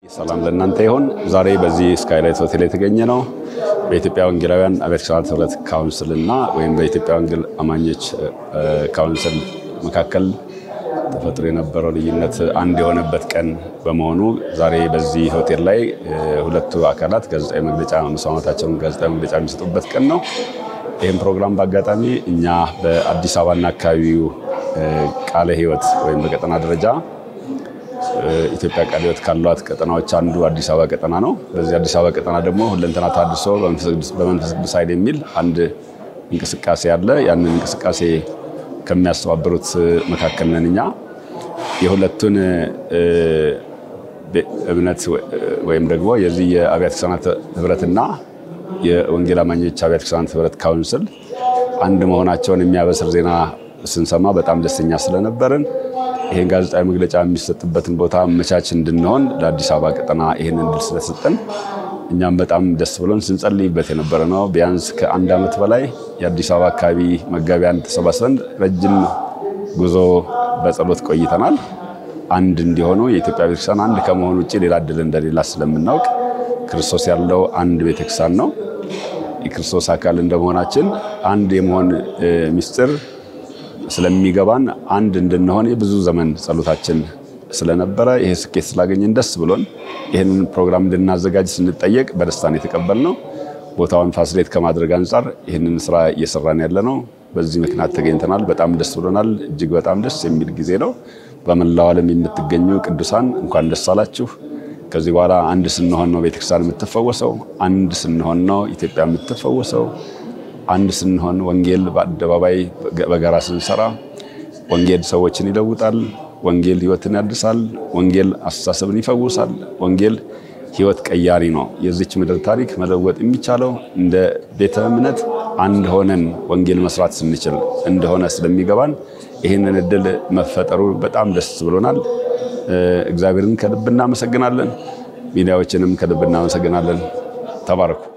ሰላም ለእናንተ ይሁን። ዛሬ በዚህ ስካይላይት ሆቴል የተገኘ ነው በኢትዮጵያ ወንጌላውያን አብያተ ክርስቲያናት ህብረት ካውንስል እና ወይም በኢትዮጵያ ወንጌል አማኞች ካውንስል መካከል ተፈጥሮ የነበረው ልዩነት አንድ የሆነበት ቀን በመሆኑ ዛሬ በዚህ ሆቴል ላይ ሁለቱ አካላት ጋዜጣዊ መግለጫ መስማማታቸውን ጋዜጣዊ መግለጫ የሚሰጡበት ቀን ነው። ይህም ፕሮግራም በአጋጣሚ እኛ በአዲስ አበባና አካባቢው ቃለ ሕይወት ወይም በቀጠና ደረጃ ኢትዮጵያ ቃለ ሕይወት ካሏት ቀጠናዎች አንዱ አዲስ አበባ ቀጠና ነው። በዚህ አዲስ አበባ ቀጠና ደግሞ ሁለንተና ታድሶ በመንፈስ ቅዱስ ኃይል የሚል አንድ እንቅስቃሴ አለ። ያንን እንቅስቃሴ ከሚያስተባብሩት መካከል ነን እኛ። የሁለቱን እምነት ወይም ደግሞ የዚህ የአብያተ ክርስቲያናት ህብረትና የወንጌል አማኞች አብያተ ክርስቲያናት ህብረት ካውንስል አንድ መሆናቸውን የሚያበስር ዜና ስንሰማ በጣም ደስተኛ ስለነበርን ይህን ጋዜጣዊ መግለጫ የሚሰጥበትን ቦታ መቻች እንድንሆን ለአዲስ አበባ ቀጠና ይህን እድል ስለሰጠን እኛም በጣም ደስ ብሎን ስንጸልይበት የነበረ ነው። ቢያንስ ከአንድ ዓመት በላይ የአዲስ አበባ አካባቢ መጋቢያን ተሰባስበን ረጅም ጉዞ በጸሎት ቆይተናል። አንድ እንዲሆኑ የኢትዮጵያ ቤተክርስቲያን አንድ ከመሆን ውጭ ሌላ እድል እንደሌላ ስለምናውቅ ክርስቶስ ያለው አንድ ቤተክርስቲያን ነው። የክርስቶስ አካል እንደመሆናችን አንድ የመሆን ምስጢር ስለሚገባን አንድ እንድንሆን የብዙ ዘመን ጸሎታችን ስለነበረ ይሄ ስኬት ስላገኘን ደስ ብሎን ይህንን ፕሮግራም እንድናዘጋጅ ስንጠየቅ በደስታን የተቀበልነው ቦታውን ፋሲሌት ከማድረግ አንጻር ይህንን ስራ እየሰራን ያለ ነው። በዚህ ምክንያት ተገኝተናል። በጣም ደስ ብሎናል። እጅግ በጣም ደስ የሚል ጊዜ ነው። በመላው ዓለም የምትገኙ ቅዱሳን እንኳን ደስ አላችሁ። ከዚህ በኋላ አንድ ስንሆን ነው ቤተክርስቲያን የምትፈወሰው። አንድ ስንሆን ነው ኢትዮጵያ የምትፈወሰው። አንድ ስንሆን ወንጌል በአደባባይ በጋራ ስንሰራ ወንጌል ሰዎችን ይለውጣል። ወንጌል ሕይወትን ያድሳል። ወንጌል አስተሳሰብን ይፈውሳል። ወንጌል ሕይወት ቀያሪ ነው። የዚች ምድር ታሪክ መለወጥ የሚቻለው እንደ ቤተ እምነት አንድ ሆነን ወንጌል መስራት ስንችል እንደሆነ ስለሚገባን ይህንን እድል መፈጠሩ በጣም ደስ ብሎናል። እግዚአብሔርን ከልብ እናመሰግናለን። ሚዲያዎችንም ከልብ እናመሰግናለን። ተባረኩ።